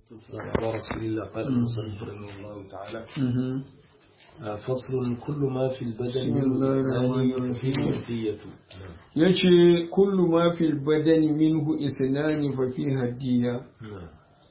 والسلام على رسول الله قال المصنف رحمه الله تعالى آه، فصل كل ما في البدن بسم الله الرحمن آن فيه الرحيم. كيفية yace kullu ma fil badani minhu isnani fa fi hadiya نعم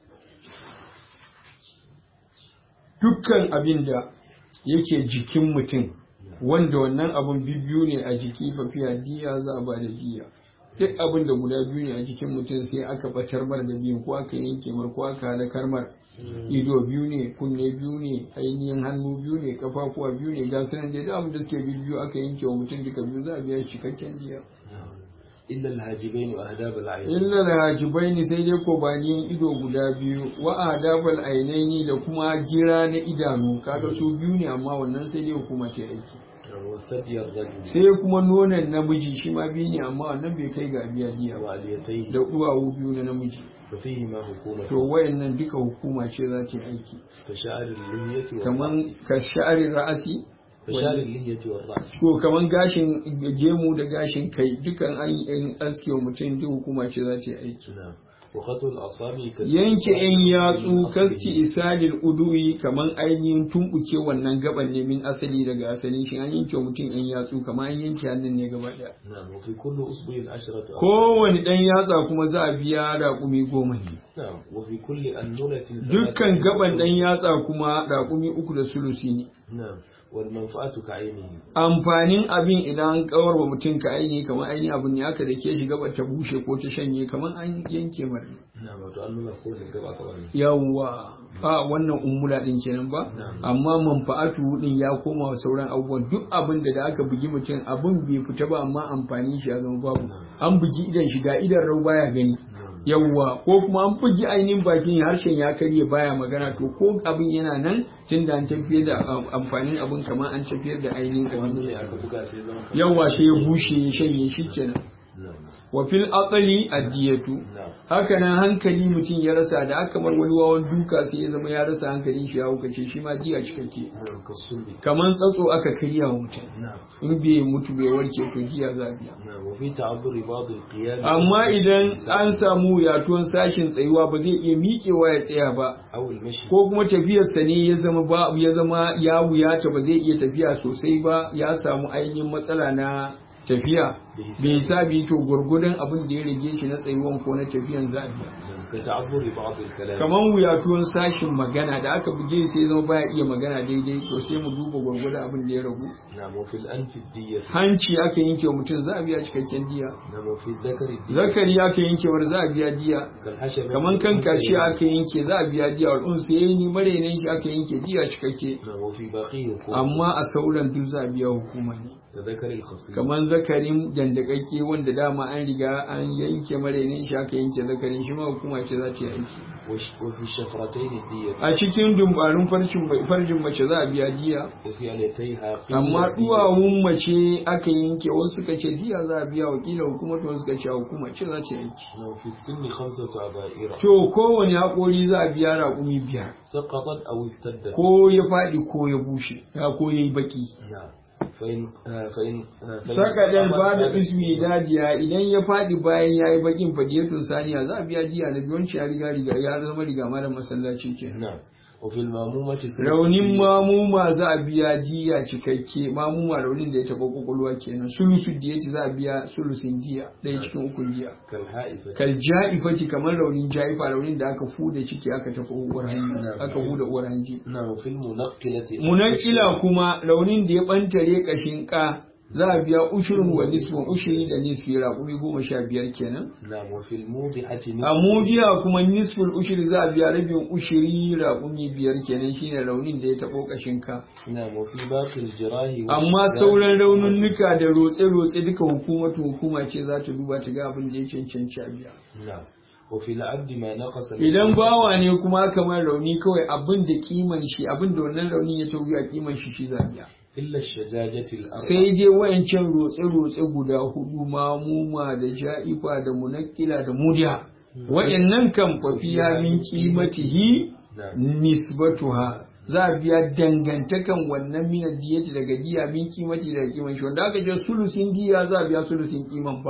dukkan abin da yake jikin mutum wanda wannan abun biyu ne a jiki fa fi hadiya za a ba da diya duk abin da guda biyu ne a jikin mutum sai aka batar mar da biyu ko aka yanke mar ko aka halakar mar ido biyu ne kunne biyu ne ainihin hannu biyu ne kafafuwa biyu ne ga sunan dai duk abin da suke biyu aka yanke wa mutum duka biyu za a biya shi cikakken diya نعم إلا الهاجبين وأهداب العين illa da hajibaini sai dai ko baniyin ido guda biyu wa adabal ainaini da kuma gira na idanu kaga su biyu ne amma wannan sai dai hukuma ce aiki نعم والثدي الرجل sai kuma nonon namiji shi ma biyu ne amma wannan bai kai ga biya diya ba وعليتيه da duwawu biyu na namiji وفيهما حكومة to wayannan duka hukuma ce za ta yi aiki كشعر اللحية kaman والرأس ka sha'ari ra'asi كشعر اللحية والرأس ko kaman gashin gemu da gashin kai dukan an an aske wa mutum duk hukuma ce za ta yi aiki نعم وخط الأصابع كسر yanke yan yatsu من kasti أصله. isalil udu'i kaman ainihin tumbuke wannan gaban ne min asali daga asalin shi an yanke wa mutum yan yatsu kaman an yanke hannun ne gaba daya نعم وفي كل أصبع عشرة أصابع. kowane dan yatsa kuma za a biya raƙumi goma ne نعم وفي كل أنونة dukkan gaban dan yatsa kuma raƙumi uku da sulusi ne نعم والمنفعة كعينه amfanin abin idan an kawar wa mutum ka aini kamar aini abin ne aka da ke shi gaba ta bushe ko ta shanye kamar an yanke mar ne نعم وتأنون كل الجبع كمان yawwa a wannan ummula din kenan ba amma manfa'atu din ya koma wa sauran abubuwan duk abin da da aka bugi mutum abin bai fita ba amma amfani shi ya zama babu an bugi idan shi ga idan rau baya gani yawwa ko kuma an bugi ainihin bakin harshen ya karye baya magana to ko abin yana nan tun da an tafiyar da um, amfanin abin kamar an tafiyar da ainihin wanda abin ne aka buga sai zama kamar- yawwa sai ya bushe ya shanye shi kenan نعم wa fil aqli addiyatu نعم haka nan hankali mutum ya rasa da aka mar wani wawan duka sai ya zama ya rasa hankalin shi ya hukace shi ma diya cikakke نعم كالصلب kaman tsatso aka karya wa mutum نعم in bai mutu bai warke to diya za a biya نعم وفي تعذر بعض القيام amma idan an samu yatuwan sashin tsayuwa ba zai iya miƙewa ya tsaya ba أو المشي ko kuma tafiyarsa ne ya zama ba ya zama ya wuyata ba zai iya tafiya sosai ba ya samu ainihin matsala na tafiya bai sabi to gurgudun abin da ya rage shi na tsayuwan ko na tafiyan za a biya نعم كتعذر بعض الكلام kamar wuyatuwan sashin magana da aka buge sai zama baya iya magana daidai to sai mu duba gwargwadon abin da ya ragu نعم وفي الأنف الدية hanci aka yanke wa mutum za a biya cikakken diya نعم وفي الذكر الدية zakari aka yanke wa za a biya diya كالحشرة kamar kan kashi aka yanke za a biya diya wal unsa yayi mare shi aka yanke diya cikakke نعم وفي باقي حكومة amma a sauran duk za a biya hukuma ne كذكر الخصيم kamar zakarin dandakakke wanda dama an riga an yanke mare shi aka yanke zakarin shi ma hukuma ce za ta yi aiki وش- وفي الشفرتين الدية a cikin dumbarin farcin farjin mace za a biya diya وفي عليتيها قيل amma الدية. duwawun mace aka yanke wasu suka ce diya za a biya wakila hukumar wasu suka ce hukuma ce za ta yi aiki نعم في السن خمسة عبائر to kowane haƙori za a biya raƙumi biyar سقطت أو استدت ko ya faɗi ko ya bushe ya ko ya yi baki نعم فإن آه فإن آه فإن sakadan سقطت ba da بعد ismi dadiya idan ya faɗi bayan ya yi bakin fadiyatun saniya za a biya diya na biyonci ya riga riga ya zama riga mara masallaci ke نعم وفي المامومة ثلث raunin الدية. mamuma za a biya diya cikakke mamuma raunin da ya taɓa kwakwalwa kenan sulusu diya ce za a biya sulusin diya ɗaya cikin ukun diya كالحائفة kal ja'ifati kamar raunin ja'ifa raunin da aka fuda ciki aka tafi uwar hanji aka huda uwar hanji نعم وفي المنقلة munakila kuma raunin da ya bantare kashin ka za a biya ushirin wa nisfin ushiri da nisfi raƙumi goma sha biyar kenan نعم وفي الموضحة a mujiya kuma nisfin ushiri za a biya rabin ushiri raƙumi biyar kenan shine raunin da ya taɓo kashin ka نعم وفي باقي الجراح amma والشجاع sauran raununnuka da rotse-rotse duka hukumatu hukuma ce za ta duba ta ga abin da ya cancanci a biya نعم وفي العبد ما نقص من idan bawa ne kuma kamar rauni kawai abin da kiman shi abin da wannan raunin ya tauyi a kiman shi shi za biya إلا الشجاجة الأربع sai dai wayancan rotse-rotse guda hudu mamuma da ja'ifa da munakila da mudiya wayannan kan fafiya min kimatihi نعم nisbatuha za a biya dangantakan wannan minar diyati daga diya min kimati daga kiman shi wanda aka ce sulusin diya za a biya sulusin kiman bawa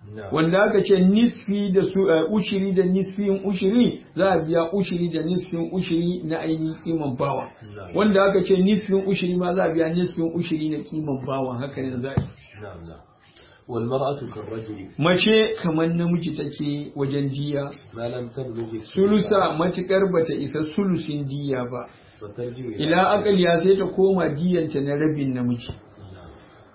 نعم wanda aka ce nisfi da su eh, ushiri da nisfin ushiri za a biya ushiri da nisfin ushiri na ainihin kiman bawa نعم wanda aka ce nisfin ushiri ma za a biya nisfin ushiri na kiman bawa haka ne za a yi نعم نعم والمرأة كالرجل mace kamar namiji take wajen diya ما لم تبلغ الثلث sulusa matukar bata isa sulusin diya ba فترجع إلى ila akaliya sai ta koma diyanta na rabin namiji نعم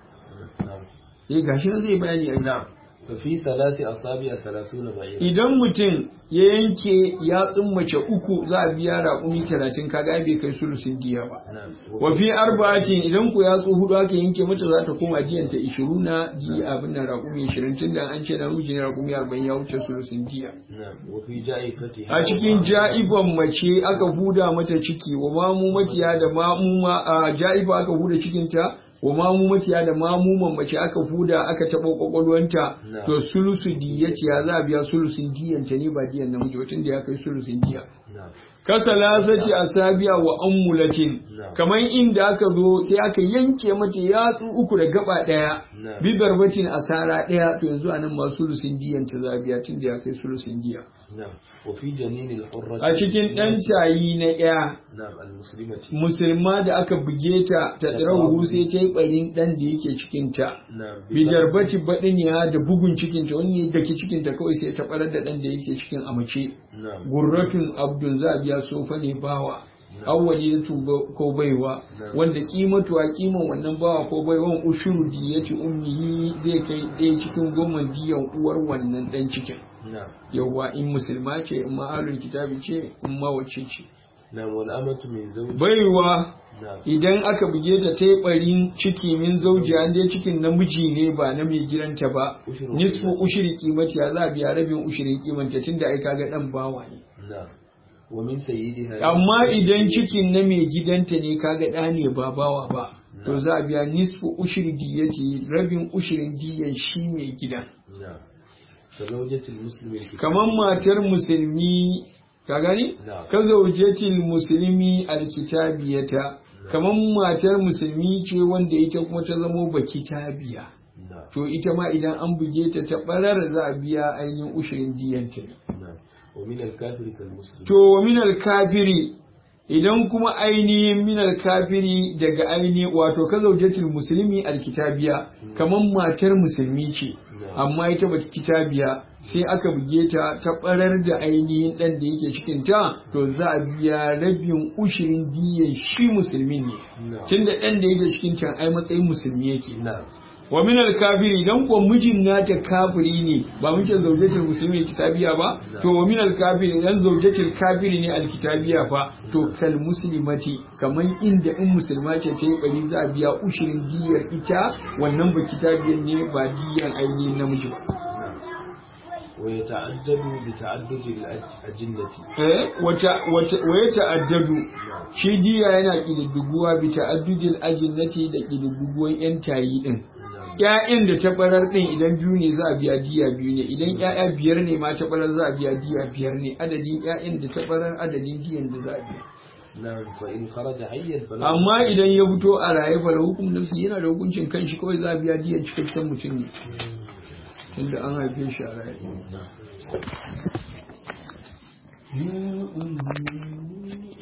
نعم eh gashi nan zai bayani a نعم ففي ثلاث أصابع ثلاثون بعيرا idan mutum ya yanke yatsun mace uku za a biya raƙumi talatin kaga bai kai sulusin diya ba نعم wa fi arba'atin idan ku yatsu hudu aka yanke mata za ta koma diyanta ishirin na diya abin nan raƙumi ishirin tunda an ce namiji ne raƙumi arba'in ya wuce sulusin diya نعم وفي جائفتها a cikin ja'iban mace aka huda mata ciki wa mamu matiya da mamuma a ja'iba aka huda cikinta wa mamu matiya da mamuman mace aka huda aka taɓa kwakwalwanta Na. to sulusu diyati ya za a biya sulusin diyanta ne ba diyan namiji ba tunda ya kai sulusin diya نعم kasalasati asabiya wa ammulatin Na. kamar inda aka zo sai aka yanke mata yatsu uku da gaba daya Na. bi barbatin asara daya to yanzu anan ma sulusin diyan ta zabiya tunda ya kai sulusin diya نعم وفي جنين الحرة a cikin ɗan tayi na ɗaya نعم المسلمة musulma da aka buge ta ta tsirahu sai ta yi ɓarin ɗan da yake cikinta نعم bijarbati baɗiniya da bugun cikinta wani da ke cikinta kawai sai ta ɓarar da ɗan da yake cikin a mace نعم gurratun abdun za a biya sofa ne bawa Na. awwali da tuba ko baiwa Na. wanda kimatu a kiman wannan bawa ko baiwan ushuru diyati ummihi zai kai ɗaya cikin goma diyan uwar wannan ɗan cikin نعم yawwa in musulma ce in ma ahlul kitabi ce in ma wacce ce نعم والأمة من زوج baiwa نعم idan aka buge ta ta yi ɓarin ciki min zauji an dai cikin namiji ne ba na mai gidanta ba Ushirin nisfu kimati. ushiri kimati ya za a biya rabin ushirin kimanta tunda ai kaga dan bawa ne نعم ومن سيدها amma idan cikin na mai gidanta ne kaga ɗa ne ba bawa ba to za a biya nisfu ushiri diyati rabin ushirin diyan shi mai gidan نعم كزوجة المسلم الكتاب kamar matar musulmi ka gani Na'am. ka zaujatil musulmi alkitabiyata kamar matar musulmi ce wanda ita kuma ta zamo ba kitabiya نعم to ita ma idan an buge ta ta barar za a biya ainihin ushirin diyanta ne نعم ومن الكافر كالمسلم to wa minal kafiri idan kuma ainihin minal kafiri daga ainihin wato ka zaujatul musulmi alkitabiya kamar matar musulmi ce amma ita ba kitabiya sai aka buge ta ta barar da ainihin dan da yake cikin ta to za a biya rabin ushirin diyan shi musulmi ne نعم tunda dan da yake cikin can ai matsayin musulmi yake نعم wa min al-kafiri idan ko mijin nata kafiri ne ba mun ce zaujatul muslimi kitabiya ba to wa min al-kafiri idan zaujatul kafiri ne al-kitabiya fa to kal muslimati kaman inda in musulma ce ta yi bari za a biya ushirin diyar ita wannan ba kitabiyan ne ba diyan ainihin namiji ba نعم ويتعدد بتعدد الأجنة eh wata wata waya ta'addadu shi diya yana kididdiguwa bi ta'addudil ajinnati da kididdiguwan yan tayi din نعم ‘ya'yan da ta barar ɗin idan biyu ne za a biya diya biyu ne idan ‘ya'ya biyar ne ma ta barar za a biya diya biyar ne adadin ‘ya'yan da ta barar adadin diyan da za a biya نعم فإن خرج حيا فلا amma idan ya fito a raye fa hukum nafsi yana da hukuncin kanshi kawai za a biya diyan cikakken mutum ne tunda an haife shi a raye نعم